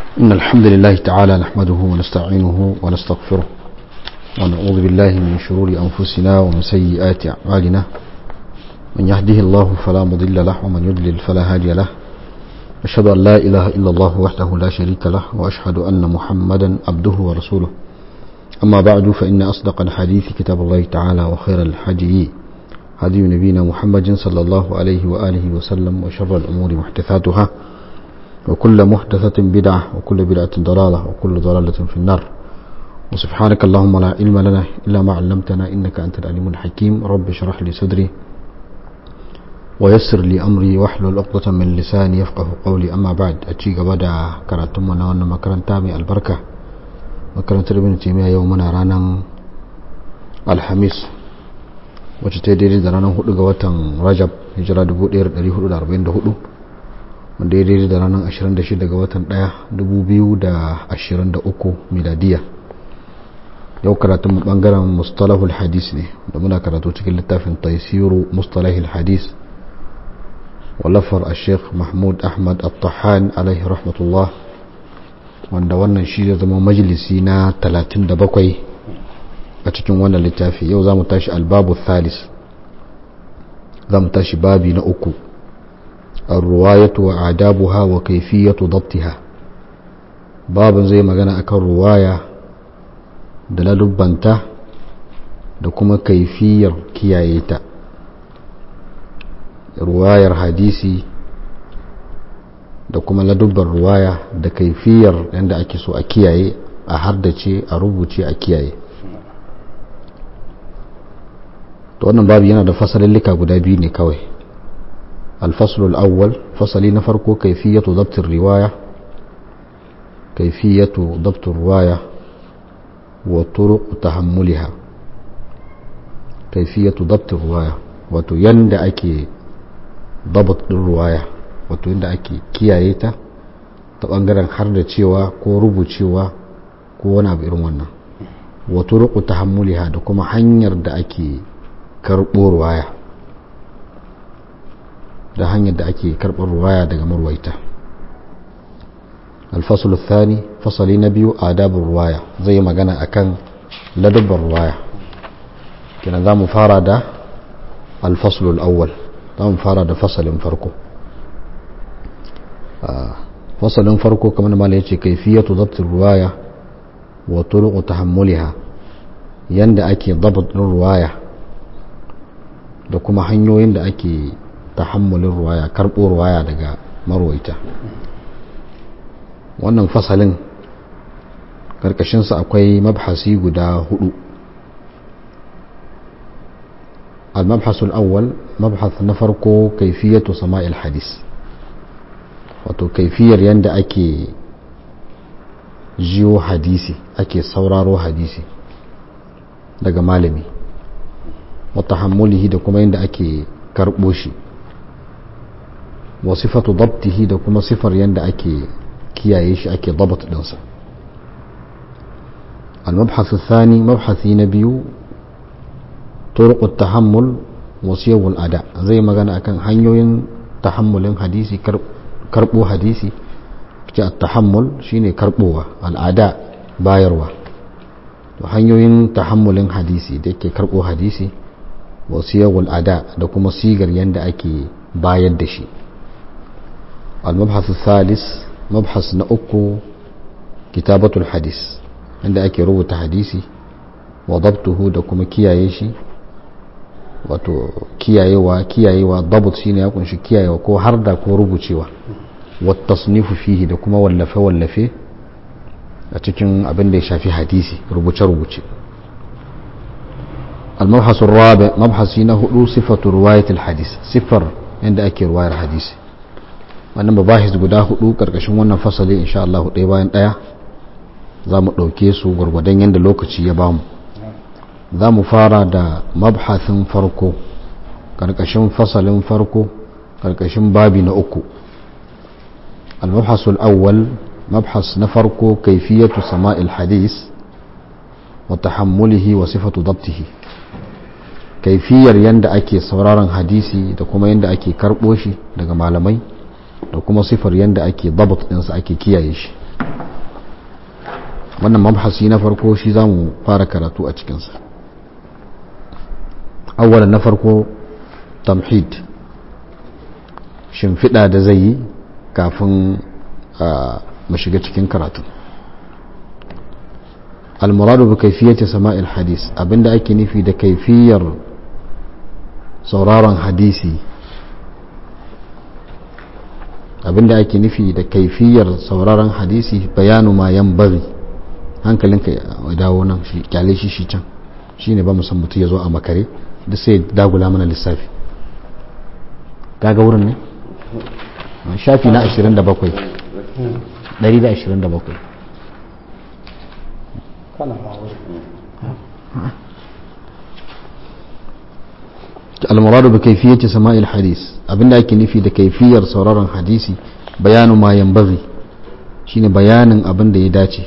إن الحمد لله تعالى نحمده ونستعينه ونستغفره ونعوذ بالله من شرور أنفسنا ومن سيئات أعمالنا من يهده الله فلا مضل له ومن يضلل فلا هادي له أشهد أن لا إله إلا الله وحده لا شريك له وأشهد أن محمدا عبده ورسوله أما بعد فإن أصدق الحديث كتاب الله تعالى وخير الحدي هدي نبينا محمد صلى الله عليه وآله وسلم وشر الأمور محدثاتها وكل محدثة بدعة وكل بدعة ضلالة وكل ضلالة في النار وسبحانك اللهم لا علم لنا إلا ما علمتنا إنك أنت العليم الحكيم رب اشرح لي صدري ويسر لي أمري واحلل عقدة من لساني يفقه قولي أما بعد أتشيك بدا كراتمنا وأن مكرن تامي البركة مكرن تربين تيمية يومنا رانا الحميس wacce ta daidai da ranar 4 ga watan rajab hijira 1444 wanda ya daidai da ranar 26 ga watan 1 2023 miladiya yau karatun mu bangaren mustalahul hadis ne da muna karatu cikin littafin taisiru mustalahul hadis wallafar a sheikh mahmud ahmad al-tahan alaihi rahmatullah wanda wannan shi zai zama majalisi na 37 a cikin wannan littafi yau za mu tashi albabu thalis za mu tashi babi na uku الرواية وآدابها وكيفية ضبطها باب زي ما قلنا أكل رواية دلال بنتا دكما كيفية كيايتا رواية حديثي da kuma ladubbar ruwaya da kaifiyar yadda ake so a kiyaye a hardace a rubuce a kiyaye to wannan babu yana da fasalillika guda biyu ne kawai الفصل الأول فصل نفرق كيفية ضبط الرواية كيفية ضبط الرواية وطرق تحملها كيفية ضبط الرواية وتيند أكي ضبط الرواية وتيند أكي كيايتا تبانغران حرد cewa ko rubucewa ko wani abu irin wannan wa turuqu tahammuliha da kuma hanyar da ake karɓo ruwaya da hanyar da ake karɓar ruwaya daga marwaita alfasul thani fasali na biyu adabin ruwaya zai yi magana akan ladabbar ruwaya kina za mu fara da alfasulul awwal za mu fara da fasalin farko fasalin farko kamar mala ya ce kaifiyatu zabtin ruwaya wa turuqu tahammuliha yanda ake dabat ruwaya da kuma hanyoyin da ake tahammulin ruwaya karɓo ruwaya daga marwaita wannan fasalin ƙarƙashinsa akwai mabhasi guda hudu al-mabhasu al-awwal mabhas na farko kaifiyatu sama'il hadis wato kaifiyar yadda ake jiyo hadisi ake sauraro hadisi daga malami wa tahammulihi da kuma yadda ake karɓo shi wa sifatu dabtihi da kuma sifar yadda ake kiyaye shi ake dabat dinsa المبحث الثاني مبحث نبيو طرق التحمل وسيو الأداء زي ما قلنا أكن هنيوين تحمل حديثي كربو حديثي التحمل شيني كربوة الأداء بايروا hanyoyin tahammulin hadisi da ke karɓo hadisi wasiyawul ada da kuma sigar yadda ake bayar da shi المبحث الثالث مبحث نأكو كتابة الحديث عند أكي روت حديثي وضبطه دكما كيايشي wato kiyayewa kiyayewa dabut shine ya kunshi kiyayewa ko har da ko rubucewa wat tasnifu fihi da kuma wallafe wallafe a cikin abin da ya shafi hadisi rubuce rubuce المبحث الرابع مبحث هنا صفة رواية الحديث صفر عند أكي رواية الحديث wannan mabahis guda hudu karkashin wannan fasali insha Allah ɗaya bayan ɗaya za mu ɗauke su gwargwadon yadda lokaci ya bamu za mu fara da mabhasin farko karkashin fasalin farko karkashin babi na uku al-mabhasul awwal mabhas na farko kaifiyatu sama'il hadis wa tahammulihi wa sifatu dabtihi kaifiyar yadda ake sauraron hadisi da kuma yadda ake karɓo shi daga malamai da kuma sifar yadda ake dabat ɗinsa ake kiyaye shi wannan mabhasi na farko shi za mu fara karatu a cikinsa awwala na farko tamhid shimfiɗa da zai yi kafin mu shiga cikin karatu almuradu bi kaifiyati sama'il hadis abinda ake nufi da kaifiyar sauraron hadisi abinda ake nufi da kaifiyar sauraron hadisi bayanu ma yan bari hankalinka ya dawo nan shi kyale shi shi can shi ne ba mu san mutum ya zo a makare da sai dagula mana lissafi kaga wurin ne shafi na 27 127 المراد بكيفية سماع الحديث abinda ake nufi da kaifiyar sauraron hadisi bayanu ma yambaghi shine bayanin abin da ya dace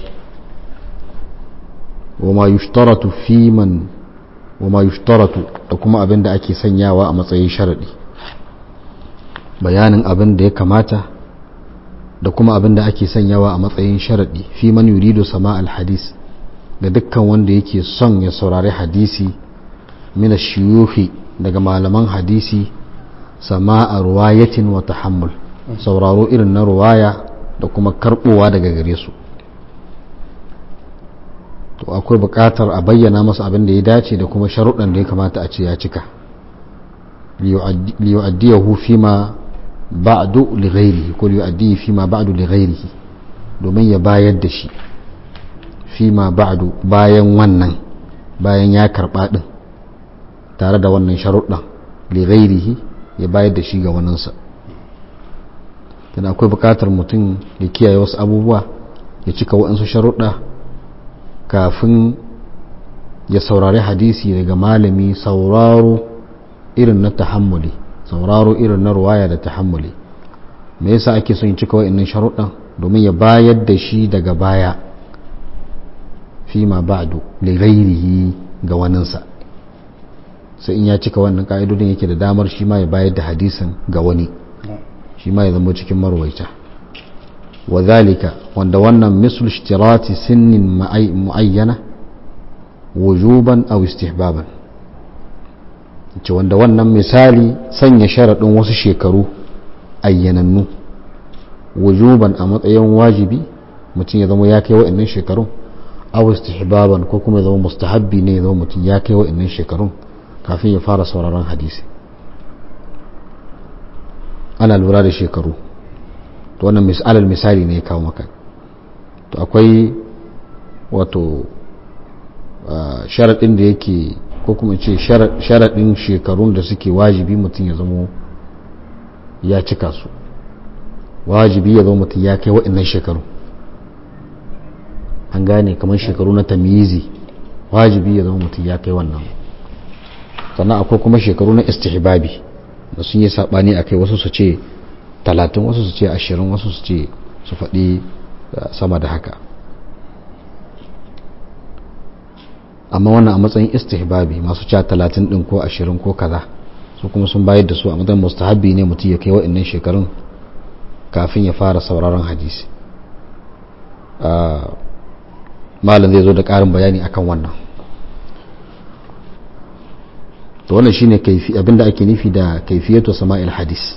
wama yushtaratu fi man wama yushtaratu da kuma abin da ake sanyawa a matsayin sharadi bayanin abin da ya kamata da kuma abin da ake sanyawa a matsayin sharadi fi man yuridu sama al-hadis ga dukkan wanda yake son ya saurari hadisi min ash-shuyukhi daga malaman hadisi sama a ruwayatin wa tahammul sauraro irin na ruwaya da kuma karbowa daga gare su to akwai buƙatar a bayyana masa abin da ya dace da kuma sharuɗan da ya kamata a ce ya cika liyu'addiyahu fima ba'du li ghairihi ko liyu'addihi fima ba'du li ghairihi domin ya bayar da shi fima ba'du bayan wannan bayan ya karɓa ɗin tare da wannan sharuɗan li ghairihi ya bayar da shi ga waninsa tana akwai buƙatar mutum ya kiyaye wasu abubuwa ya cika waɗansu sharuɗa kafin ya saurari hadisi daga malami sauraro irin na tahammuli sauraro irin na ruwaya da tahammuli me yasa ake son cika wa'annan sharuɗan domin ya bayar da shi daga baya fi ma ba'du li ghairihi ga waninsa sai in ya cika wannan ka'idodin yake da damar shi ma ya bayar da hadisin ga wani shi ma ya zama cikin marwaita wa zalika wanda wannan mislu ishtirati sinnin muayyana wujuban aw istihbaban ce wanda wannan misali sanya sharaɗin wasu shekaru ayyanannu wujuban a matsayin wajibi mutum ya zama ya kai wa'annan shekarun aw istihbaban ko kuma ya zama mustahabbi ne ya zama mutum ya kai wa'annan shekarun kafin ya fara sauraron hadisi ana lura da shekaru to wannan misalar misali ne ya kawo maka to akwai wato sharaɗin da yake ko kuma ce sharaɗin shekarun da suke wajibi mutum ya zama ya cika su wajibi ya zama mutum ya kai waɗannan shekaru an gane kamar shekaru na tamizi wajibi ya zama mutum ya kai wannan sannan akwai kuma shekaru na istihbabi da sun yi saɓani a kai wasu su ce talatin wasu su ce ashirin wasu su ce su faɗi sama da haka amma wannan a matsayin istihbabi masu ca talatin ɗin ko ashirin ko kaza su kuma sun bayar da su a matsayin mustahabbi ne mutum ya kai wa'annan shekarun kafin ya fara sauraron hadisi malam zai zo da ƙarin bayani akan wannan to wannan shine kaifi abinda ake nufi da kaifiyatu sama'il hadis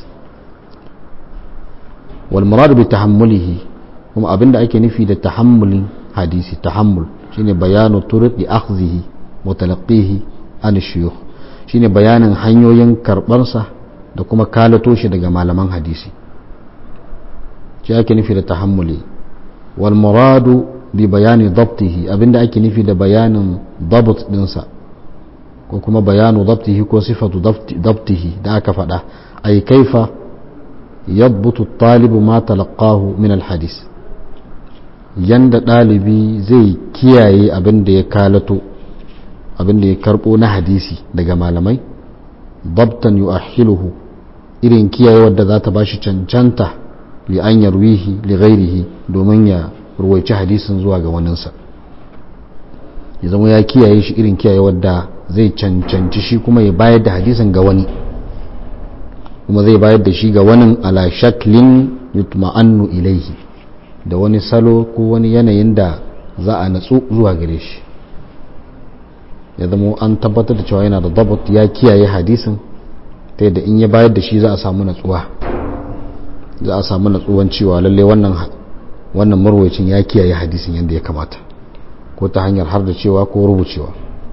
wal murad bi tahammulihi kuma abinda ake nufi da tahammulin hadisi tahammul shine bayanu turuqi akhdhihi wa talaqqihi an shuyukh shine bayanin hanyoyin karbarsa da kuma kalato shi daga malaman hadisi shi ake nufi da tahammuli wal muradu bi bayani dabtihi abinda ake nufi da bayanin dabt dinsa ko kuma bayanu dabtihi ko sifatu dabtihi da aka faɗa ay kaifa yadbutu talibu ma talaqahu min alhadis yanda ɗalibi zai kiyaye abin da ya kalato abin da ya karɓo na hadisi daga malamai dabtan yu'ahhiluhu irin kiyaye wadda za ta bashi cancanta li an yarwihi li ghairihi domin ya ruwaici hadisin zuwa ga waninsa ya zama ya kiyaye shi irin kiyaye wadda zai cancanci shi kuma ya bayar da hadisin ga wani kuma zai bayar da shi ga wani ala shaklin yutma'annu ilaihi da wani salo ko wani yanayin da za a natsu zuwa gare shi ya zama an tabbatar da cewa yana da dabat ya kiyaye hadisin ta yadda in ya bayar da shi za a samu natsuwa za a samu natsuwan cewa lalle wannan wannan marwacin ya kiyaye hadisin yadda ya kamata ko ta hanyar har da cewa ko rubucewa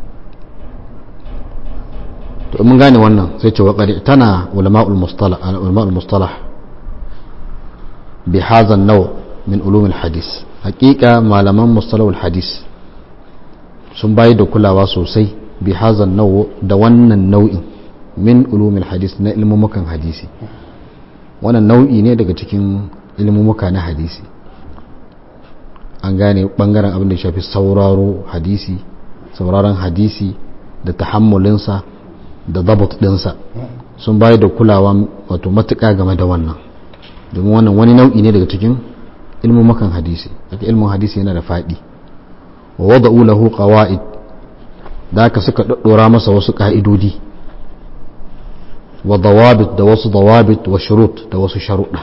to mun gane wannan sai ce waƙari tana ulama'ul mustalah ulama'ul mustalah bi hadha an-naw min ulum al-hadis haqiqa malaman mustalahul hadis sun bayar da kulawa sosai bi hadha an-naw da wannan nau'in min ulum al-hadis na ilmumukan hadisi wannan nau'i ne daga cikin ilmumuka na hadisi an gane bangaren abin da shafi sauraro hadisi sauraron hadisi da tahammulinsa da dabat dinsa sun bayar da kulawa wato matuƙa game da wannan domin wannan wani nau'i ne daga cikin ilmumukan hadisi daga ilmin hadisi yana da faɗi wa wada'u lahu qawaid da aka suka daddora masa wasu ka'idodi wa dawabit da wasu dawabit wa shurut da wasu sharuɗa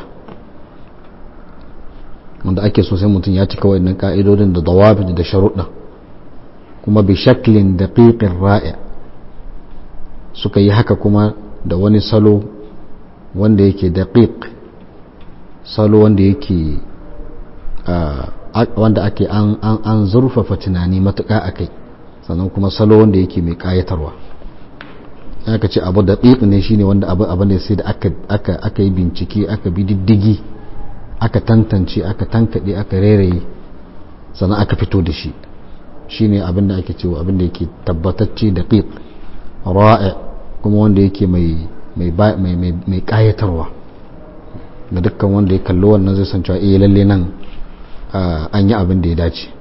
wanda ake so sai mutum ya cika waɗannan ka'idodin da dawabit da sharuɗa kuma bi shaklin daqiqin ra'i suka yi haka kuma da wani salo wanda yake daqiq salo wanda yake wanda ake an an zurfafa tunani matuƙa akai sannan kuma salo wanda yake mai ƙayatarwa aka ce abu daqiq ne shine wanda abu abu ne sai da aka aka aka yi bincike aka bi diddigi aka tantance aka tankade aka reraye sannan aka fito da shi shine abin da ake cewa abin da yake tabbatacce daqiq ra'i kuma wanda yake mai mai mai mai kayatarwa da dukkan wanda ya kallo wannan zai san cewa eh lalle nan an yi abin da ya dace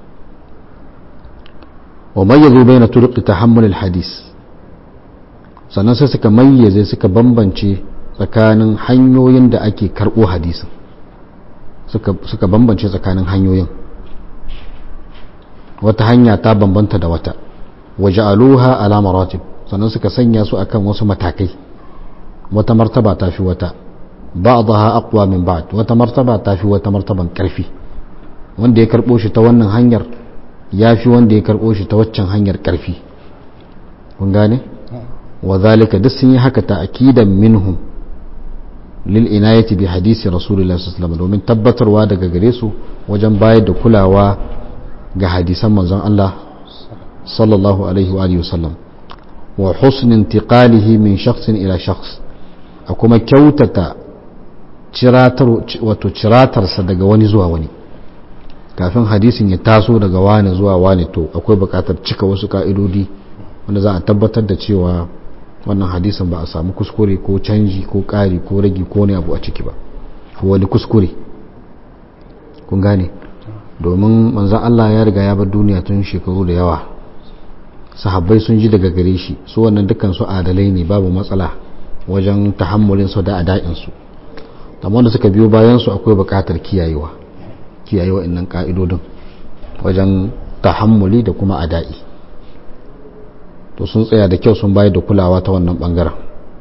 wa mayyazu bayna turuq tahammul al-hadis sannan sai suka mayyaze suka bambance tsakanin hanyoyin da ake karbo hadisin suka suka bambance tsakanin hanyoyin wata hanya ta bambanta da wata waja'aluha ala maratib sannan suka sanya su akan wasu matakai wata martaba ta fi wata ba'daha aqwa min ba'd wata martaba ta fi wata martaban karfi wanda ya karbo shi ta wannan hanyar ya fi wanda ya karbo shi ta waccan hanyar karfi kun gane wa zalika duk sun yi haka ta akidan minhum lil inayati bi hadisi rasulullahi sallallahu alaihi wasallam domin tabbatarwa daga gare su wajen bayar da kulawa ga hadisan manzon Allah sallallahu alaihi wa alihi wasallam wa husn intiqalihi min shakhsin ila shakhs a kuma kyautata ciratar wato ciratarsa daga wani zuwa wani kafin hadisin ya taso daga wani zuwa wani to akwai bukatar cika wasu ka'idodi wanda za a tabbatar da cewa wannan hadisin ba a samu kuskure ko canji ko ƙari ko ragi ko ne abu a ciki ba ko wani kuskure kun gane domin manzan Allah ya riga ya bar duniya tun shekaru da yawa sahabbai sun ji daga gare shi su wannan dukkan su adalai ne babu matsala wajen tahammulin su da ada'in su amma da suka biyo bayan su akwai buƙatar kiyayewa kiyayewa innan ka'idodin wajen tahammuli da kuma ada'i to sun tsaya da kyau sun bayar da kulawa ta wannan bangaren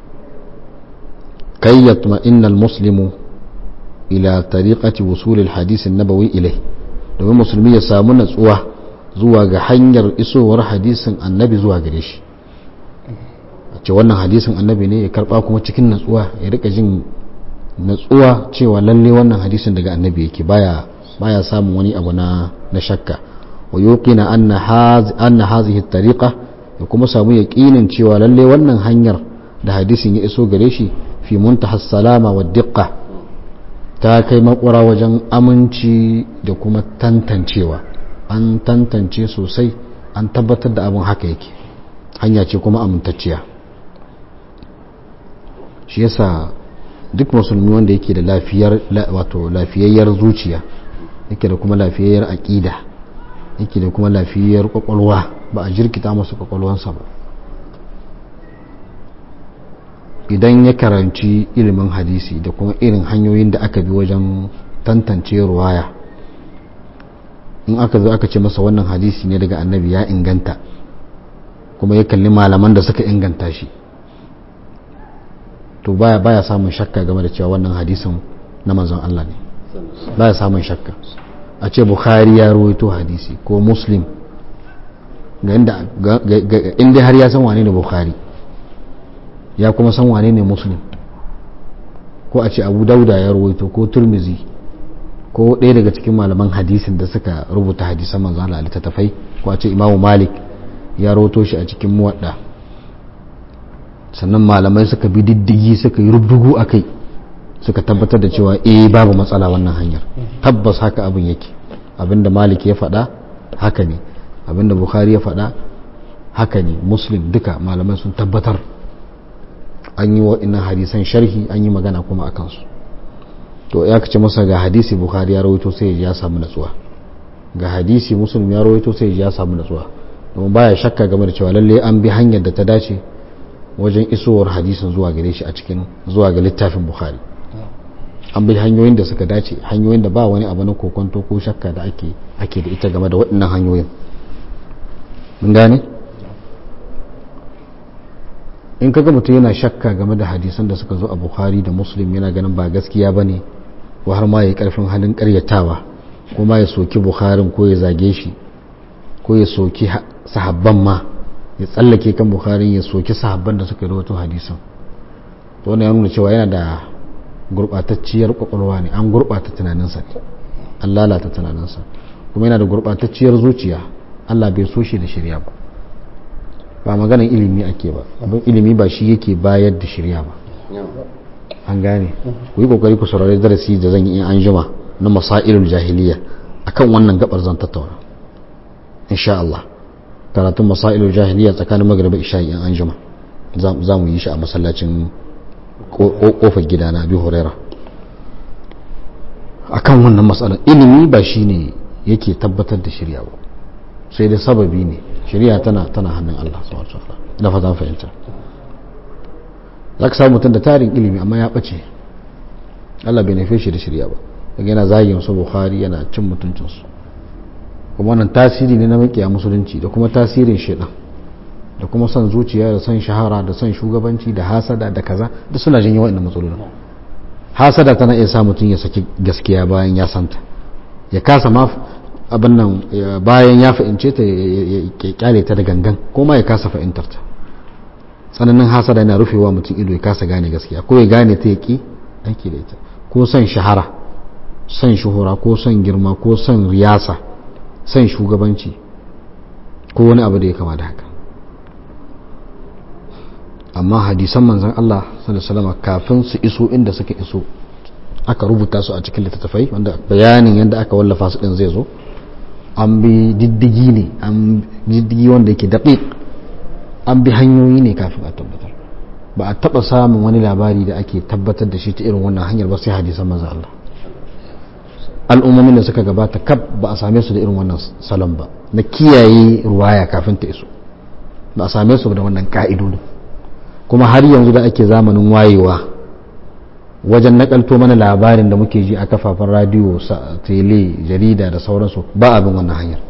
kai yatma innal muslimu ila tariqati wusul al hadith an-nabawi ilai domin musulmi ya samu natsuwa zuwa ga hanyar isowar hadisin annabi zuwa gare shi a ce wannan hadisin annabi ne ya karba kuma cikin natsuwa ya rika jin natsuwa cewa lalle wannan hadisin daga annabi yake baya baya samun wani abu na na shakka wa yuqina anna haz anna hadhihi at-tariqa ya kuma samu yaqinin cewa lalle wannan hanyar da hadisin ya iso gare shi fi muntaha salama wa diqqa ta kai makwara wajen aminci da kuma tantancewa an tantance sosai an tabbatar da abin haka yake hanya ce kuma amintacciya shi yasa duk musulmi wanda yake da lafiyar wato lafiyayyar zuciya yake da kuma lafiyayyar aƙida yake da kuma lafiyayyar kwakwalwa ba a jirkita masa kwakwalwansa ba idan ya karanci ilimin hadisi da kuma irin hanyoyin da aka bi wajen tantance ruwaya in aka zo aka ce masa wannan hadisi ne daga annabi ya inganta kuma ya kalli malaman da suka inganta shi to baya baya samun shakka game da cewa wannan hadisin na manzon Allah ne baya samun shakka a ce bukhari ya rawaito hadisi ko muslim ga inda har ya san wane ne bukhari ya kuma san wane ne muslim ko a ce abu dauda ya rawaito ko turmizi ko ɗaya daga cikin malaman hadisin da suka rubuta hadisan manzo Allah littattafai ko a ce imamu malik ya rawaito shi a cikin muwadda sannan malamai suka bi diddigi suka yi rubdugu a kai suka tabbatar da cewa eh babu matsala wannan hanyar tabbas haka abin yake abinda malik ya faɗa haka ne abinda bukhari ya faɗa haka ne muslim duka malamai sun tabbatar an yi wa'innan hadisan sharhi an yi magana kuma a kansu to ya kace masa ga hadisi bukhari ya rawaito sai ya samu natsuwa ga hadisi muslim ya rawaito sai ya samu natsuwa domin baya shakka game da cewa lalle an bi hanyar da ta dace wajen isowar hadisin zuwa gare shi a cikin zuwa ga littafin bukhari an bi hanyoyin da suka dace hanyoyin da ba wani abu na kokonto ko shakka da ake ake da ita game da waɗannan hanyoyin mun gane in kaga mutum yana shakka game da hadisan da suka zo a bukhari da muslim yana ganin ba gaskiya bane ko har ma ya karfin halin karyatawa ko ma ya soki bukharin ko ya zage shi ko ya soki sahabban ma ya tsallake kan bukharin ya soki sahabban da suka rawaito hadisan to wannan ya nuna cewa yana da gurbatacciyar kwakwalwa ne an gurbata tunaninsa ne an lalata tunaninsa kuma yana da gurbatacciyar zuciya Allah bai so shi da shirya ba ba maganar ilimi ake ba abin ilimi ba shi yake bayar da shirya ba an gane ku yi kokari ku saurari darasi da zan yi in an jima na masailul jahiliya akan wannan gabar zan tattauna insha Allah karatun masailul jahiliya tsakanin magriba isha in an jima za mu yi shi a masallacin kofar gida na abi huraira akan wannan matsalar ilimi ba shine yake tabbatar da shirya ba sai da sababi ne shirya tana tana hannun Allah subhanahu wa ta'ala da fata fahimta zaka samu mutum da tarin ilimi amma ya bace Allah bai nufe shi da shirya ba daga yana zagin su Bukhari yana cin mutuncin su kuma wannan tasiri ne na makiya musulunci da kuma tasirin shedan da kuma son zuciya da son shahara da son shugabanci da hasada da kaza duk suna jin yawan matsalolin hasada tana iya sa mutum ya saki gaskiya bayan ya santa ya kasa ma abin nan bayan ya fahimce ta ya kyale ta da gangan ko ma ya kasa fahimtar ta tsananin hasada yana rufewa mutum ido ya kasa gane gaskiya ko ya gane ta ya ki aiki da ita ko son shahara son shuhura ko son girma ko son riyasa son shugabanci ko wani abu da ya kama da haka amma hadisan manzan Allah sallallahu kafin su iso inda suka iso aka rubuta su a cikin littattafai wanda bayanin yadda aka wallafa su din zai zo an bi diddigi ne an diddigi wanda yake daƙiƙ an bi hanyoyi ne kafin a tabbatar ba a taɓa samun wani labari da ake tabbatar da shi ta irin wannan hanyar ba sai hadisan manzan Allah al'ummomin da suka gabata kaf ba a same su da irin wannan salon ba na kiyaye ruwaya kafin ta iso ba a same su da wannan ka'idodin kuma har yanzu da ake zamanin wayewa wajen nakalto mana labarin da muke ji a kafafen radiyo tele jarida da sauransu ba abin wannan hanyar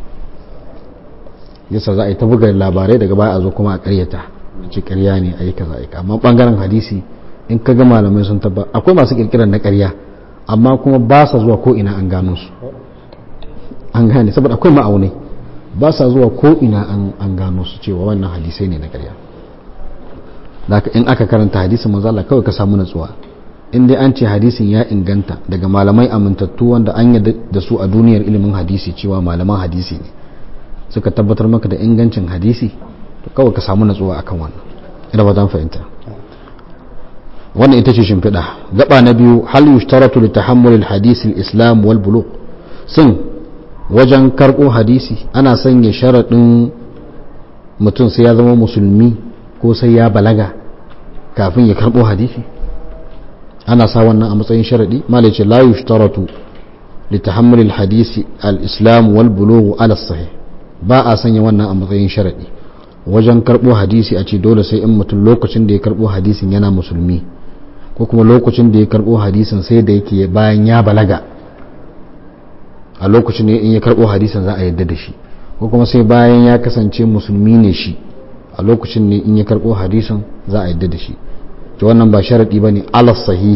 yasa za a yi ta buga labarai daga baya a zo kuma a karyata ce karya ne a yi kaza a amma bangaren hadisi in ka ga malamai sun tabba akwai masu kirkirar na karya amma kuma ba sa zuwa ko ina an gano su an gane saboda akwai ma'aunai ba sa zuwa ko ina an gano su cewa wannan hadisai ne na karya in aka karanta hadisin manzo Allah kawai ka samu natsuwa in dai an ce hadisin ya inganta daga malamai amintattu wanda an yadda da su a duniyar ilimin hadisi cewa malaman hadisi ne suka tabbatar maka da ingancin hadisi to kawai ka samu natsuwa akan wannan ina ba zan fahimta wannan ita ce shimfiɗa gaba na biyu hal yushtaratu li tahammul al hadisi al islam wal bulugh sun wajen karɓo hadisi ana sanya sharaɗin mutum sai ya zama musulmi ko sai ya balaga kafin ya karɓo hadisi ana sa wannan a matsayin sharaɗi malai ce la yushtaratu li tahammul al hadisi al islam wal bulugh ala sahih ba a sanya wannan a matsayin sharaɗi wajen karɓo hadisi a ce dole sai in mutum lokacin da ya karɓo hadisin yana musulmi ko kuma lokacin da ya karɓo hadisin sai da yake bayan ya balaga a lokacin da in ya karɓo hadisin za a yadda da shi ko kuma sai bayan ya kasance musulmi ne shi a lokacin ne in ya karɓo hadisin za a yadda da shi to wannan ba sharaɗi ba ne alas sahihi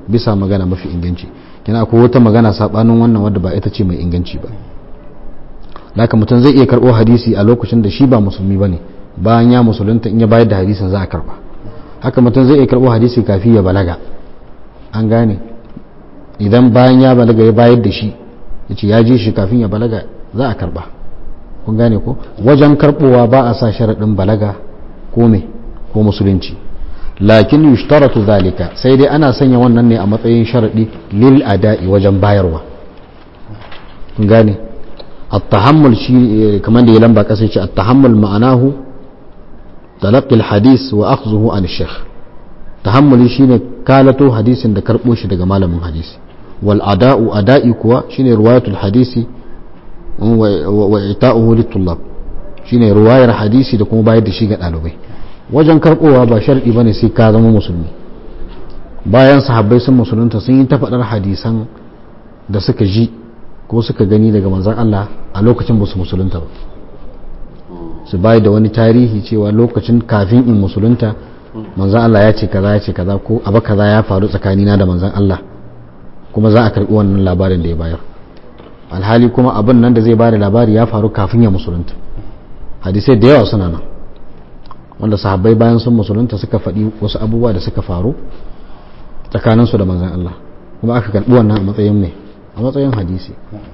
bisa magana mafi inganci kina akwai wata magana sabanin wannan wadda ba ita ce mai inganci ba haka mutum zai iya karɓo hadisi a lokacin da shi ba musulmi bane bayan ya musulunta in ya bayar da hadisin za a karba haka mutum zai iya karɓo hadisi kafin ya balaga an gane idan bayan ya balaga ya bayar da shi ya ce ya ji shi kafin ya balaga za a karba kun gane ko wajen karɓowa ba a sa sharaɗin balaga ko me ko musulunci lakin yushtaratu zalika sai dai ana sanya wannan ne a matsayin sharaɗi lil ada'i wajen bayarwa kun gane at-tahammul shi kamar da ya lamba kasa ce at-tahammul ma'anahu talaqqi al-hadith wa akhdhuhu an ash-shaykh tahammuli shine kalato hadisin da karbo shi daga malamin hadisi wal ada'u ada'i kuwa shine riwayatul hadisi wa ita'uhu lit-tullab shine riwayar hadisi da kuma bayar da shi ga dalibai wajen karbowa ba sharɗi bane sai ka zama musulmi bayan sahabbai sun musulunta sun yi ta faɗar hadisan da suka ji ko suka gani daga manzon Allah a lokacin ba su musulunta ba su bayar da wani tarihi cewa lokacin kafin in musulunta manzon Allah ya ce kaza ya ce kaza ko abu kaza ya faru tsakanina da manzon Allah kuma za a karɓi wannan labarin da ya bayar alhali kuma abin nan da zai bada labari ya faru kafin ya musulunta hadisai da yawa suna nan wanda sahabbai bayan sun musulunta suka faɗi wasu abubuwa da suka faru tsakaninsu da manzan Allah kuma aka karɓi wannan a matsayin mai a matsayin hadisi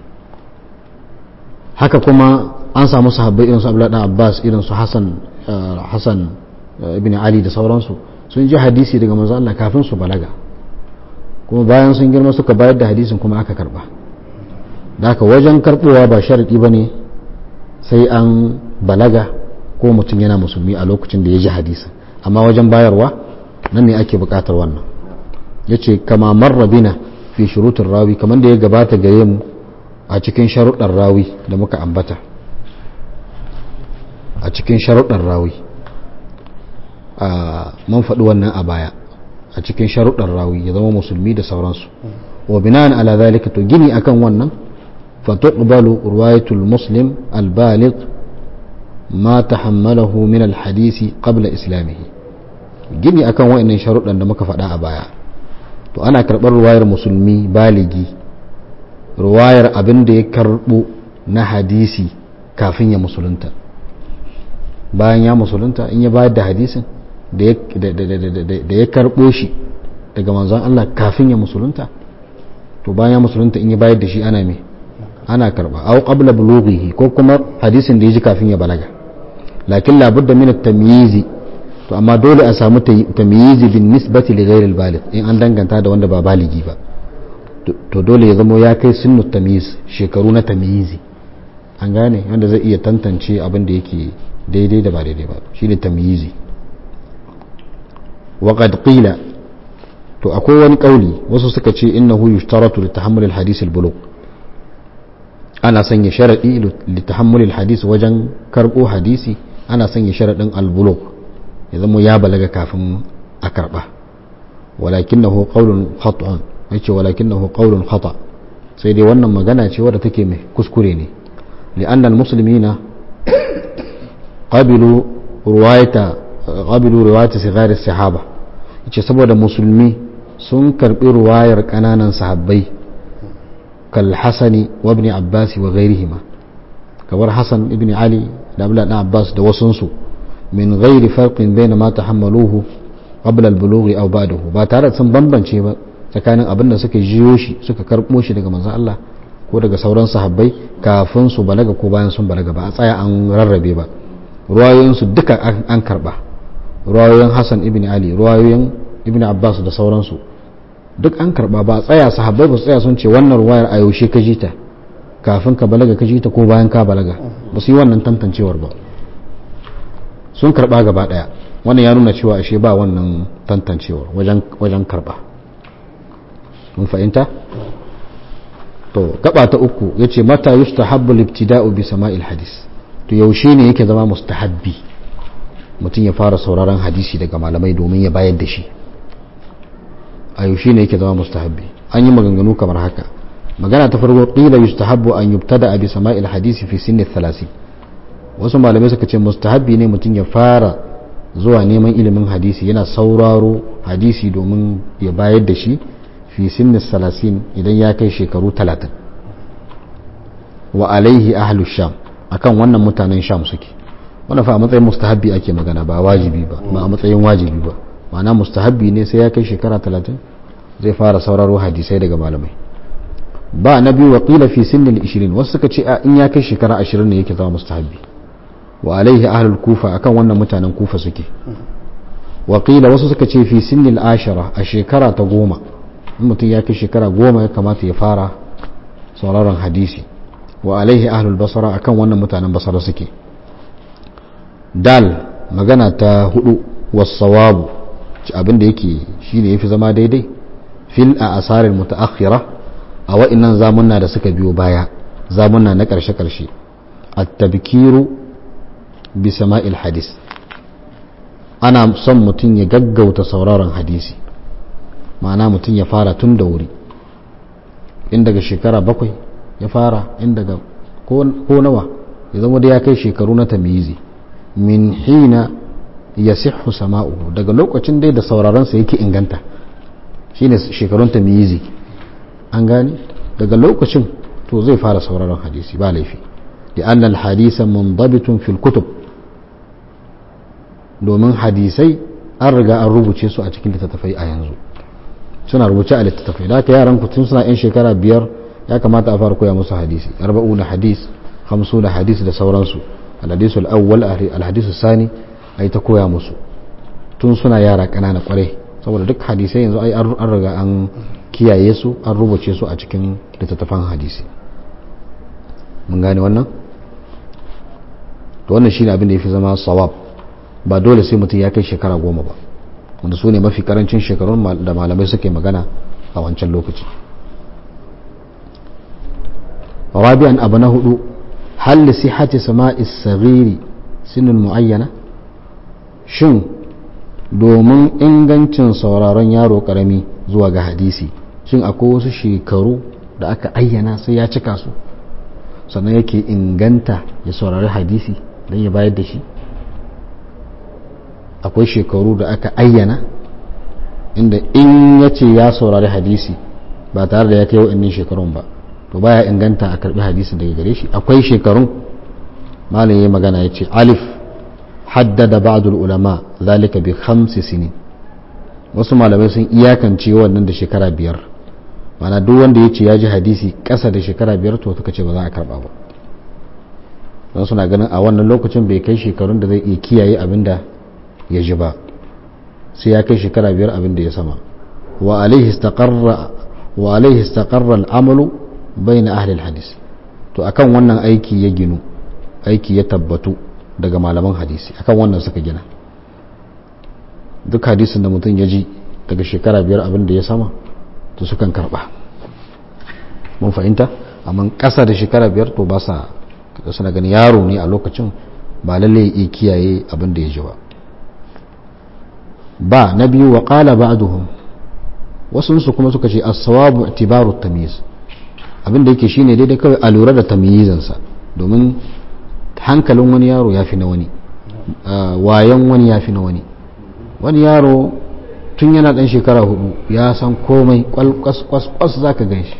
haka kuma an samu sahabbai irin su Abdullahi Abbas irin su Hassan Hassan ibn Ali da sauransu sun ji hadisi daga manzan Allah kafin su balaga kuma bayan sun girma suka bayar da hadisin kuma aka karba da haka wajen karɓowa ba sharaɗi ba ne sai an balaga ko mutum yana musulmi a lokacin da ya ji hadisi amma wajen bayarwa nan ne ake bukatar wannan ya ce kama marrabina fi shurutun rawi kamar da ya gabata gare mu a cikin sharuɗar rawi da muka ambata a cikin sharuɗar rawi a man faɗi wannan a baya a cikin sharuɗar rawi ya zama musulmi da sauransu wa bina'an ala zalika to gini akan wannan fa tuqbalu riwayatul muslim al-baligh ما تحمله من الحديث قبل إسلامه gini akan wa'annan sharuɗan da muka faɗa a baya to ana karɓar ruwayar musulmi baligi ruwayar abin da ya karɓo na hadisi kafin ya musulunta bayan ya musulunta in ya bayar da hadisin da ya karɓo shi daga manzon Allah kafin ya musulunta to bayan ya musulunta in ya bayar da shi ana me ana karɓa au qabla bulughihi ko kuma hadisin da ya ji kafin ya balaga lakin labudda min at-tamyizi to amma dole a samu tamyizi bin nisbati li ghayr al-baligh in an danganta da wanda ba baligi ba to dole ya zama ya kai sunnu tamyiz shekaru na tamyizi an gane wanda zai iya tantance abin da yake daidai da ba daidai ba shine tamyizi wa qad qila to akwai wani kauli wasu suka ce innahu yushtaratu li tahammul al-hadith al-bulugh ana sanya sharadi li tahammul al-hadith wajen karbo hadisi ana sanya sharaɗin albuluk ya zama ya balaga kafin a karɓa walakinahu qawlun khata'un yace walakinahu qawlun khata sai dai wannan magana ce wadda take mai kuskure ne li'anna almuslimina qabilu riwayata qabilu riwayata sigar sahaba yace saboda musulmi sun karbi ruwayar kananan sahabbai kal hasani wa ibn abbas wa ghairihima kamar hasan ibn ali da abdullahi dan abbas da wasunsu min ghairi farqin bayna ma tahammaluhu qabla al-bulugh aw ba'dahu ba tare da sun bambance ba tsakanin abin da suka jiyo shi suka karbo shi daga manzon Allah ko daga sauran sahabbai kafin su balaga ko bayan sun balaga ba a tsaya an rarrabe ba ruwayoyin su duka an karba ruwayoyin Hassan ibn Ali ruwayoyin ibn Abbas da sauransu duk an karba ba a tsaya sahabbai ba su tsaya sun ce wannan ruwayar a yaushe ka ji ta kafin ka balaga ka ji ta ko bayan ka balaga ba su yi wannan tantancewar ba sun karba gaba daya wannan ya nuna cewa ashe ba wannan tantancewar wajen karba mun fahimta to gaba ta uku yace mata yustahabbu libtida'u bi sama'il hadis to yaushe ne yake zama mustahabbi mutum ya fara sauraron hadisi daga malamai domin ya bayar da shi a yaushe ne yake zama mustahabbi an yi maganganu kamar haka magana ta farko qila yustahabbu an yubtada bi sama'il hadisi fi sinni 30 wasu malamai suka ce mustahabbi ne mutum ya fara zuwa neman ilimin hadisi yana sauraro hadisi domin ya bayar da shi fi sinni salasin idan ya kai shekaru talatin wa alaihi ahlu sham akan wannan mutanen sham suke wannan fa a matsayin mustahabbi ake magana ba wajibi ba ba a matsayin wajibi ba ma'ana mustahabbi ne sai ya kai shekara talatin zai fara sauraro hadisai daga malamai ba na biyu waƙila fi sinnin 20 wasu suka ce in ya kai shekara 20 ne yake zama mustahabbi wa alaihi ahlul kufa akan wannan mutanen kufa suke waƙila wasu suka ce fi sinnin ashara a shekara ta goma in mutum ya kai shekara goma ya kamata ya fara sauraron hadisi wa alaihi ahlul basara akan wannan mutanen basara suke dal magana ta hudu wasawabu abin da yake shine yafi zama daidai fil a asarin mutaakhira a wa'innan zamunna da suka biyo baya zamunna na karshe karshe at-tabkiru bi sama'il hadis ana son mutum ya gaggauta sauraron hadisi ma'ana mutum ya fara tun da wuri in daga shekara bakwai ya fara in daga ko nawa ya zama da ya kai shekaru na tamizi min hina ya sihu sama'uhu daga lokacin dai da sauraronsa yake inganta shine shekarun tamizi an gani daga lokacin to zai fara sauraron hadisi ba laifi da annal hadisa mundabitun fil kutub domin hadisai an riga an rubuce su a cikin littattafai a yanzu suna rubuce a littattafai da haka yaran tun suna yan shekara biyar ya kamata a fara koya musu hadisi arba'u na hadis hamsu na hadis da sauransu alhadisu al'awwal alhadisu sani a yi ta koya musu tun suna yara ƙanana kwarai saboda duk hadisai yanzu ai an riga an kiyaye su an rubuce su a cikin littattafan hadisi mun gane wannan to wannan shine abin da yafi zama sawab ba dole sai mutum ya kai shekara goma ba wanda su ne mafi karancin shekarun da malamai suke magana a wancan lokaci rabi'an abu na hudu hal li sihhati sama'i saghiri sinin muayyana shin domin ingancin sauraron yaro karami zuwa ga hadisi shin akwai wasu shekaru da aka ayyana sai ya cika su sannan yake inganta ya saurari hadisi don ya bayar da shi akwai shekaru da aka ayyana inda in ya ce ya saurari hadisi ba tare da ya kai wa'annan shekarun ba to baya inganta a karbi hadisin daga gare shi akwai shekarun malam ya magana ya ce alif haddada ba'dul ulama zalika bi khamsi sinin wasu malamai sun iyakance wannan da shekara biyar mana duk wanda ya ce ya ji hadisi ƙasa da shekara biyar to suka ce ba za a karba ba don suna ganin a wannan lokacin bai kai shekarun da zai iya kiyaye abin da ya ji ba sai ya kai shekara biyar abin da ya sama wa alaihi istaqarra al'amalu bayna ahli hadis to akan wannan aiki ya ginu aiki ya tabbatu daga malaman hadisi akan wannan suka gina duk hadisin da mutum ya ji daga shekara biyar abin da ya sama to sukan karba mun fahimta amma ƙasa da shekara biyar to ba sa suna gani yaro ne a lokacin ba lalle ya kiyaye abin da ya ji ba ba na biyu wa qala ba'duhum wasu su kuma suka ce as-sawabu i'tibaru tamyiz abin da yake shine daidai kawai a lura da tamyizansa domin hankalin wani yaro ya fi na wani wayan wani ya fi na wani wani yaro tun yana dan shekara hudu ya san komai kwas za ka gan shi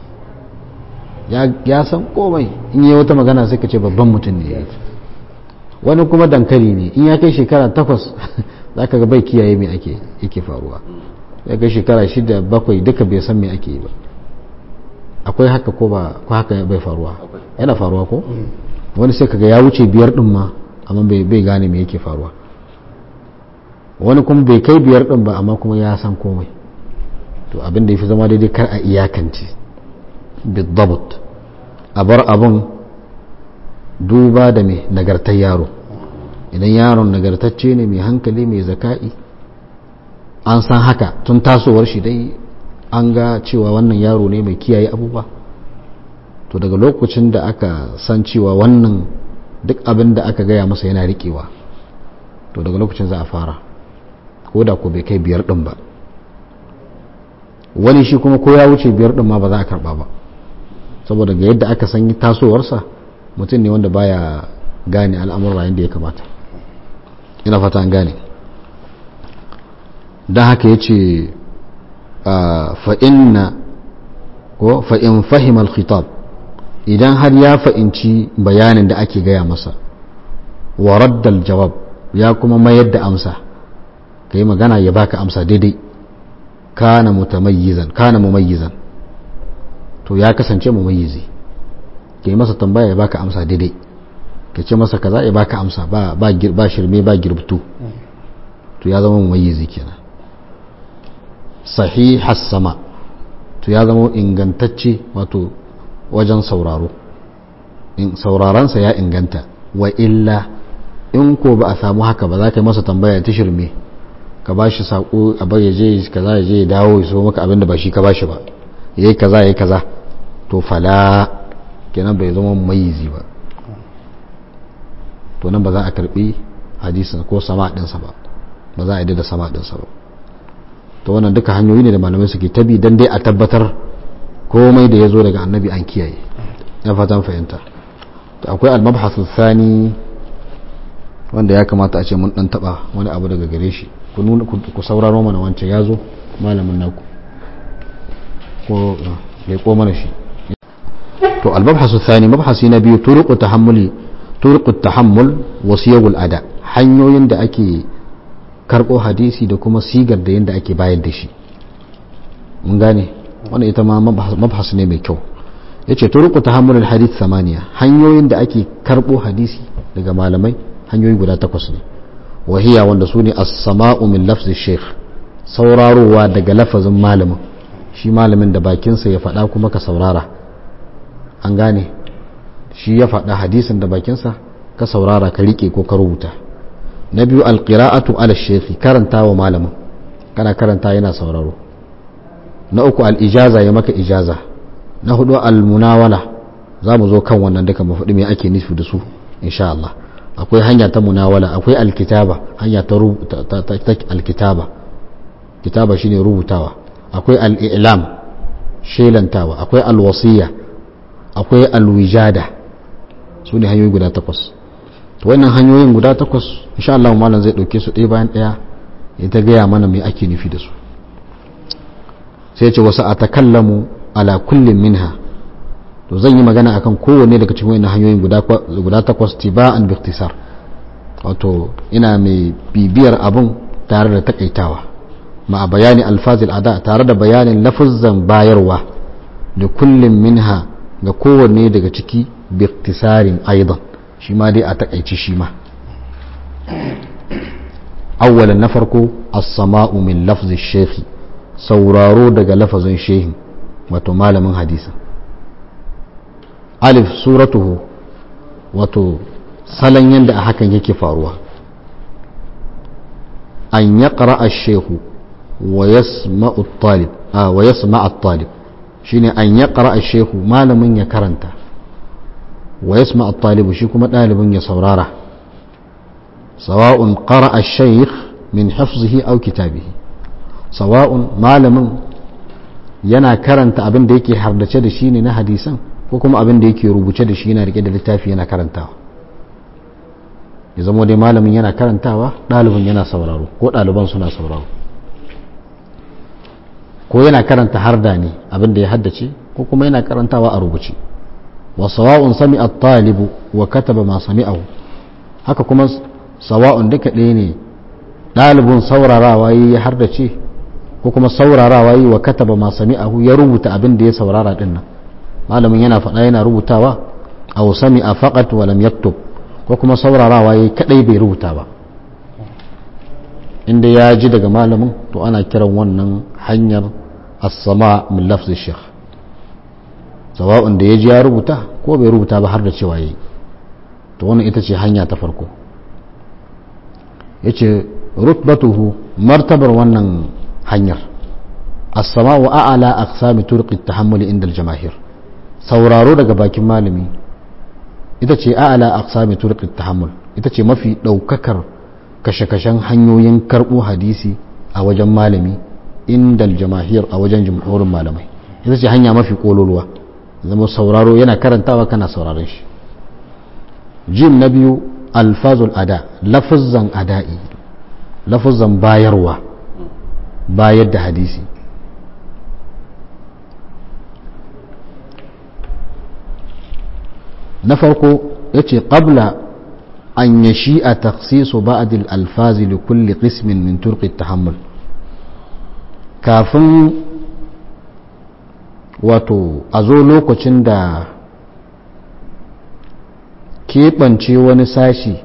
ya san komai in yi wata magana sai ka ce babban mutum ne wani kuma dankali ne in ya kai shekara takwas za ka ga bai kiyaye mai ake yake faruwa ya kai shekara shida bakwai duka bai san mai ake yi ba akwai haka ko ba ko haka bai faruwa yana faruwa ko wani sai kaga ya wuce biyar din ma amma bai gane me yake faruwa wani kuma bai kai biyar din ba amma kuma ya san komai to abin da ya fi zama daidai kar a iyakance bidabut a bar abin duba da mai nagartar yaro idan yaron nagartacce ne mai hankali mai zaka'i an san haka tun tasowar shi dai an ga cewa wannan yaro ne mai kiyaye abubuwa to daga lokacin da aka san cewa wannan duk abin da aka gaya masa yana riƙewa to daga lokacin za a fara ko da ko bai kai biyar ɗin ba wani shi kuma ko ya wuce biyar ɗin ma ba za a karɓa ba saboda ga yadda aka san tasowarsa mutum ne wanda baya gane al'amurra yadda ya kamata ina fata an gane don haka ya ce fa'inna ko fa'in fahimar khitab idan har ya fa'inci bayanin da ake gaya masa wa raddal jawab ya kuma mayar da amsa ka yi magana ya baka amsa daidai kana mutamayyizan kana mumayyizan to ya kasance mumayyizi ka yi masa tambaya ya baka amsa daidai ka ce masa kaza ya baka amsa ba ba shirme ba girbtu to ya zama mumayyizi kenan sahihas sama to ya zama ingantacce wato wajen sauraro saurarensa ya inganta wa illa in ko ba a samu haka ba za ka yi masa tambaya ta shirme ka ba shi saƙo a bai je kaza ya je ya dawo ya so maka abin da ba shi ka ba shi ba ya yi kaza ya yi kaza to fala kenan bai zama mayizi ba to nan ba za a karbi hadisin ko sama ɗinsa ba ba za a yi da sama ɗinsa ba to wannan duka hanyoyi ne da malamai suke tabi dan dai a tabbatar komai da ya zo daga annabi an kiyaye na fatan fahimta to akwai al-mabhasu thani wanda ya kamata a ce mun dan taba wani abu daga gare shi ku nuna ku sauraro mana wancan ya zo malamin naku ko ya ko mana shi to al-mabhasu thani mabhasi na biyu turuqu tahammuli turuqu tahammul wa siyagul ada hanyoyin da ake karbo hadisi da kuma sigar da yanda ake bayar da shi mun gane wannan ita ma mabhas ne mai kyau yace turuqu tahammul al-hadith samaniya hanyoyin da ake karbo hadisi daga malamai hanyoyi guda takwas ne wahiya wanda su ne as-sama'u min lafzi sheikh saurarowa daga lafazin malamin shi malamin da bakinsa ya faɗa kuma ka saurara an gane shi ya faɗa hadisin da bakinsa ka saurara ka riƙe ko ka rubuta na biyu alƙira'atu ala sheikh karanta wa malamin kana karanta yana sauraro na uku al'ijaza ya maka ijaza na hudu al-munawala za mu zo kan wannan duka mu faɗi me ake nufi da su insha Allah akwai hanya ta munawala akwai alkitaba hanya ta alkitaba kitaba shine rubutawa akwai al'ilam shelantawa akwai alwasiya akwai alwijada su ne hanyoyi guda takwas to wannan hanyoyin guda takwas insha Allah malam zai dauke su ɗaya bayan ɗaya ya ta gaya mana me ake nufi da su sai ce wasu a takallamu ala kullum minha to zan yi magana akan kowanne daga cikin wannan hanyoyin guda takwas tiba'an biktisar wato ina mai bibiyar abun tare da takaitawa ma bayani alfazil ada tare da bayanin lafuzzan bayarwa da kullum minha ga kowanne daga ciki biktisarin aidan shi ma dai a takaici shi ma awwalan na farko as-sama'u min lafzi shekhi sauraro daga lafazin shehi wato malamin hadisa alif suratuhu wato salon yadda a hakan yake faruwa an ya ƙara a shehu wa ya sama talib shi ne an ya ƙara a shehu malamin ya karanta wa ya sama talibu shi kuma ɗalibin ya saurara sawa'un ƙara a sheikh min hafzihi au kitabihi sawa'un malamin yana karanta abin da yake hardace da shi ne na hadisan ko kuma abin da yake rubuce da shi yana rike da littafi yana karantawa ya zama dai malamin yana karantawa ɗalibin yana sauraro ko ɗaliban suna sauraro ko yana karanta harda ne abin da ya haddace ko kuma yana karantawa a rubuce wa sawa'un sami at-talibu wa kataba ma sami'ahu haka kuma sawa'un duka ɗaya ne ɗalibin saurarawa ya hardace ko kuma saurarawa yi wa kataba ma sami'ahu ya rubuta abin da ya saurara din nan malamin yana faɗa yana rubutawa aw sami'a faqat wa lam yaktub ko kuma saurarawa yayi kadai bai rubuta ba inda ya ji daga malamin to ana kiran wannan hanyar as-sama min lafzi shaykh sawa'un da ya ji ya rubuta ko bai rubuta ba har da cewa yayi to wannan ita ce hanya ta farko yace rutbatuhu martabar wannan hanyar as-sama'u a'la aqsami turqi at-tahammul inda al-jamaahir sauraro daga bakin malami ita ce a'la aqsami turqi at-tahammul ita ce mafi daukakar kashe-kashen hanyoyin karbo hadisi a wajen malami inda al-jamaahir a wajen jumhurin malamai ita ce hanya mafi kololuwa zama sauraro yana karantawa kana sauraron shi jim na biyu alfazul ada lafuzzan ada'i lafuzzan bayarwa bayar da hadisi na farko yace qabla an yashi'a takhsisu ba'd al-alfaz li kulli qismin min turqi at-tahammul kafin wato a zo lokacin da keɓance wani sashi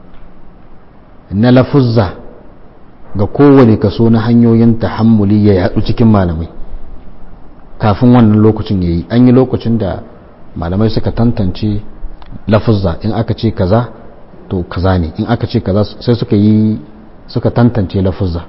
na lafuzza ga kowane kaso na hanyoyin tahammuli ya yadu cikin malamai kafin wannan lokacin ya yi an yi lokacin da malamai suka tantance lafuzza in aka ce kaza to kaza ne in aka ce kaza sai suka yi suka tantance lafuzza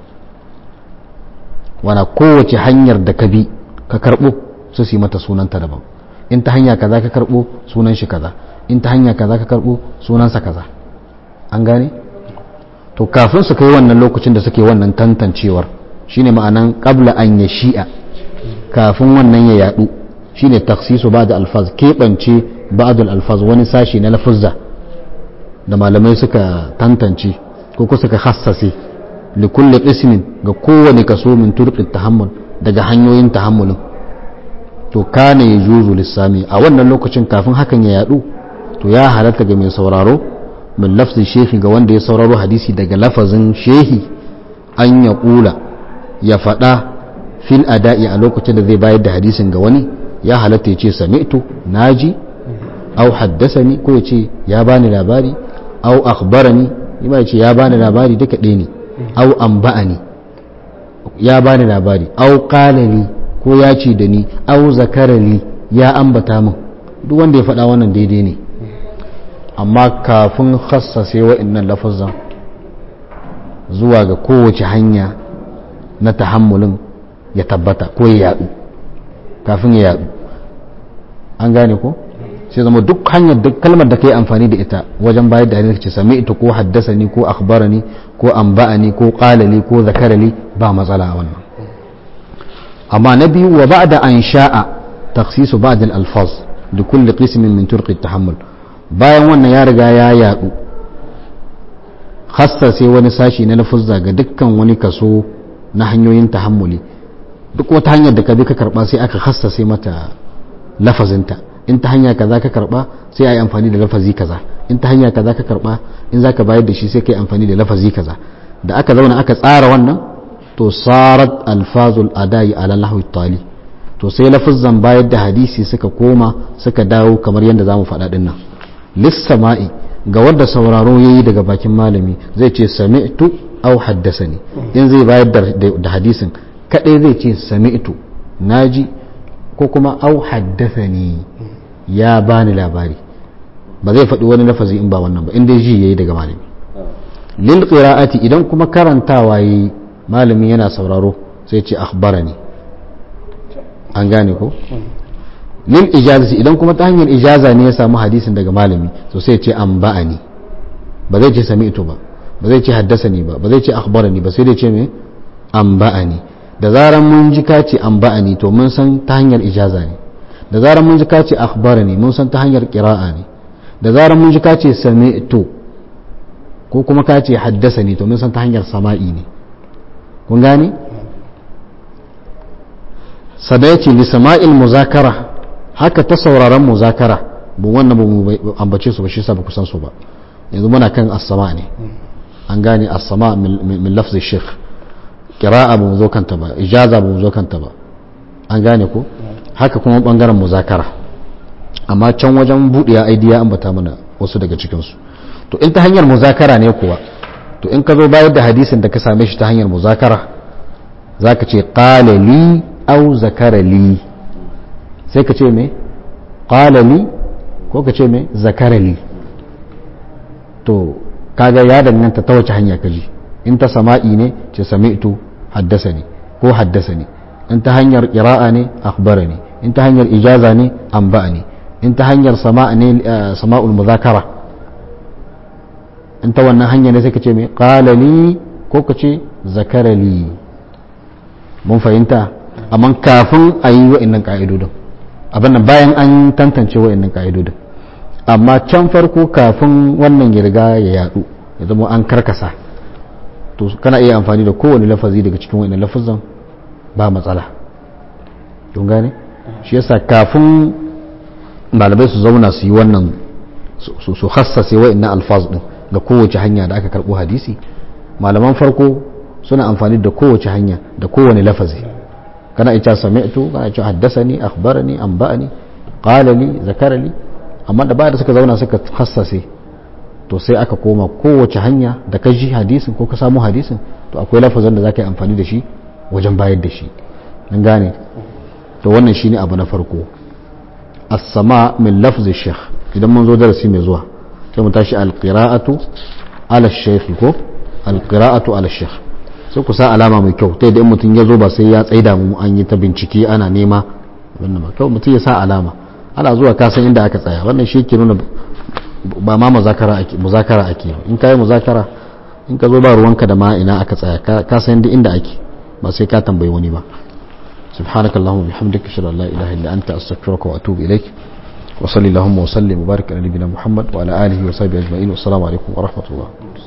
wana kowace hanyar da ka bi ka karbo su yi mata sunanta daban in ta hanya kaza ka karbo sunan shi kaza in ta hanya kaza ka karbo sunansa kaza an gane to kafin su kai wannan lokacin da suke wannan tantancewar shine ma'anan qabla an ya shi'a kafin wannan ya yadu shine taksisu ba'da alfaz keɓance ba'dul alfaz wani sashi na lafuzza da malamai suka tantance ko ko suka hassase li kulli qismin ga kowane kaso min turqit tahammul daga hanyoyin tahammulin to kana yajuzu lissami a wannan lokacin kafin hakan ya yadu to ya halatta ga mai sauraro min lafzin shehi ga wanda ya sauraro hadisi daga lafazin shehi an ya kula ya faɗa fil ada'i a lokacin da zai bayar da hadisin ga wani ya halatta ya ce sami'tu naji au haddasani ko ya ce ya bani labari au akhbarani ima ya ce ya bani labari duka ɗaya ne au amba'ani ya bani labari au qalali ko ya ce da ni au zakarali ya ambata min duk wanda ya faɗa wannan daidai ne amma kafin khassase wa'annan lafazan zuwa ga kowace hanya na tahammulin ya tabbata ko ya yadu kafin ya yadu an gane ko sai zama duk hanyar duk kalmar da ka yi amfani da ita wajen bayar da hadisi ce sami ita ko haddasani ko akhbarani ko amba'ani ko qalali ko zakarali ba matsala a wannan amma na biyu wa ba'da an sha'a takhsisu ba'd al-alfaz li kulli qismin min turqi at-tahammul bayan wannan ya riga ya yadu sai wani sashi na lafuzza ga dukkan wani kaso na hanyoyin tahammuli duk wata hanyar da ka bi ka karba sai aka sai mata lafazinta in ta hanya kaza ka karba sai a yi amfani da lafazi kaza in ta hanya kaza ka karba in za ka bayar da shi sai ka yi amfani da lafazi kaza da aka zauna aka tsara wannan to sarat alfazul adai ala lahwi tali to sai lafuzzan bayar da hadisi suka koma suka dawo kamar yadda zamu faɗa din nan lissama'i ga wanda sauraro yayi daga bakin malami zai ce sami'tu au haddasani in zai bayar da hadisin kadai zai ce sami'tu naji ko kuma au haddasani ya bani labari ba zai faɗi wani lafazi in ba wannan ba in dai ji yayi daga malami lil qira'ati idan kuma karantawa yayi malami yana sauraro sai ce akhbarani an gane ko lil ijazati idan kuma ta hanyar ijaza ne ya samu hadisin daga malami to sai ce an ba'ani ba zai ce sami'tu ba ba zai ce haddasani ba ba zai ce akhbarani ba sai dai ce me an ba'ani da zaran mun ji ka ce an ba'ani to mun san ta hanyar ijaza ne da zaran mun ji ka ce akhbarani mun san ta hanyar qira'a ne da zaran mun ji ka ce sami'tu ko kuma ka ce haddasani to mun san ta hanyar sama'i ne kun gane sada ya ce li sama'il muzakara haka ta sauraron muzakara bu wannan ba mu ambace su ba shi sa ba kusan su ba yanzu muna kan as-sama ne an gane as-sama min lafzi sheikh qira'a ba mu zo kanta ba ijaza ba mu zo kanta ba an gane ko haka kuma bangaren muzakara amma can wajen buɗe aidiya ambata mana wasu daga cikin su to in ta hanyar muzakara ne kuwa to in ka zo bayar da hadisin da ka same shi ta hanyar muzakara zaka ce qala li aw zakara li sai ka ce me qala li ko ka ce me zakara li to kaga ya danganta ta wace hanya ka ji in ta sama'i ne ce sami'tu haddasani ko haddasani in ta hanyar qira'a ne akhbarani in ta hanyar ijaza ne anba'ani in ta hanyar sama'a ne sama'ul muzakara in ta wannan hanya ne sai ka ce me qala li ko ka ce zakara li mun fahimta amma kafin a yi wa'annan ka'idodin abin nan bayan an tantance wa'annan ka'idodin amma can farko kafin wannan ya riga ya yadu ya zama an karkasa to kana iya amfani da kowane lafazi daga cikin wa'annan lafazan ba matsala don gane shi yasa kafin malamai su zauna su yi wannan su hassase wa'annan alfaz din ga kowace hanya da aka karbo hadisi malaman farko suna amfani da kowace hanya da kowane lafazi kana ita sami'tu kana ita haddasani akhbarani anba'ani qala li zakara li amma da da suka zauna suka hassase to sai aka koma kowace hanya da ka ji hadisin ko ka samu hadisin to akwai lafazin da za ka yi amfani da shi wajen bayar da shi an gane to wannan shine abu na farko as-sama min lafzi sheikh idan mun zo darasi mai zuwa sai mu tashi al-qira'atu ala shaykh ko al-qira'atu ala shaykh sai ku sa alama mai kyau ta idan mutum ya zo ba sai ya tsaida mu an yi ta bincike ana nema wannan ba kyau mutum ya sa alama ana zuwa ka san inda aka tsaya wannan shi ke nuna ba ma muzakara ake muzakara ake in kai muzakara in ka zo ba ruwanka da ma ina aka tsaya ka san inda ake ba sai ka tambayi wani ba سبحانك اللهم وبحمدك اشهد ان لا اله الا انت استغفرك واتوب اليك وصلي اللهم وسلم وبارك على نبينا محمد وعلى اله وصحبه اجمعين والسلام عليكم ورحمه الله